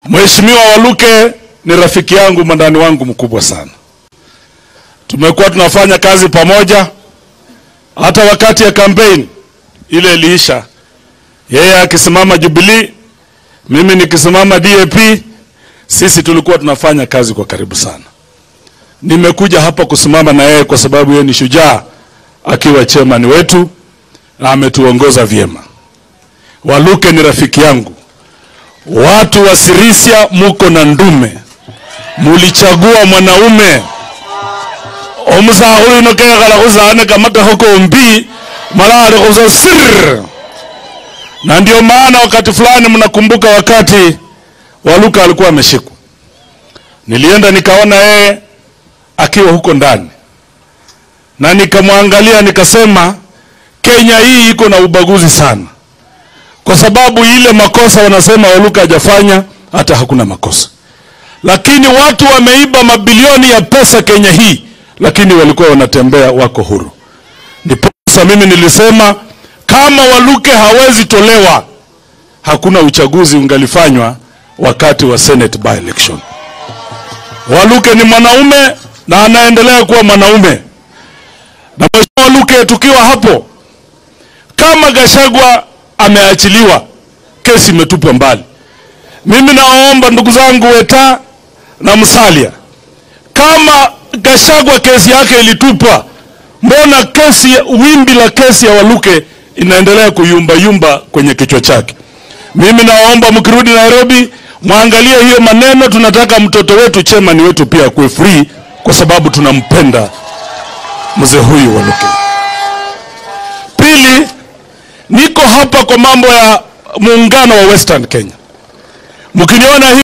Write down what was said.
Mheshimiwa Waluke ni rafiki yangu, mwandani wangu mkubwa sana. Tumekuwa tunafanya kazi pamoja, hata wakati ya kampeni ile iliisha, yeye akisimama Jubilee, mimi nikisimama DAP, sisi tulikuwa tunafanya kazi kwa karibu sana. Nimekuja hapa kusimama na yeye kwa sababu yeye ni shujaa, akiwa chairman wetu na ametuongoza vyema. Waluke ni rafiki yangu. Watu wa Sirisia muko na ndume, mulichagua mwanaume omusahulu ino kekhala khusane kamakaho kombi malale khusa sir na ndio maana wakati fulani mnakumbuka wakati Waluka alikuwa ameshikwa, nilienda nikaona yeye akiwa huko ndani na nikamwangalia nikasema, Kenya hii iko na ubaguzi sana, kwa sababu ile makosa wanasema Waluka hajafanya, hata hakuna makosa, lakini watu wameiba mabilioni ya pesa Kenya hii, lakini walikuwa wanatembea wako huru. Ndiposa mimi nilisema kama Waluke hawezi tolewa, hakuna uchaguzi ungalifanywa wakati wa Senate by election. Waluke ni mwanaume na anaendelea kuwa mwanaume. Na Mheshimiwa Waluke, tukiwa hapo, kama Gashagwa ameachiliwa, kesi imetupwa mbali. Mimi naomba ndugu zangu Weta na Musalia, kama Gashagwa kesi yake ilitupwa, mbona kesi, wimbi la kesi ya Waluke inaendelea kuyumba yumba kwenye kichwa chake? Mimi naomba mkirudi Nairobi mwangalie hiyo maneno. Tunataka mtoto wetu chairman wetu pia akuwe free, kwa sababu tunampenda mzee huyu Waluke. Pili, niko hapa kwa mambo ya muungano wa Western Kenya. Mkiniona hii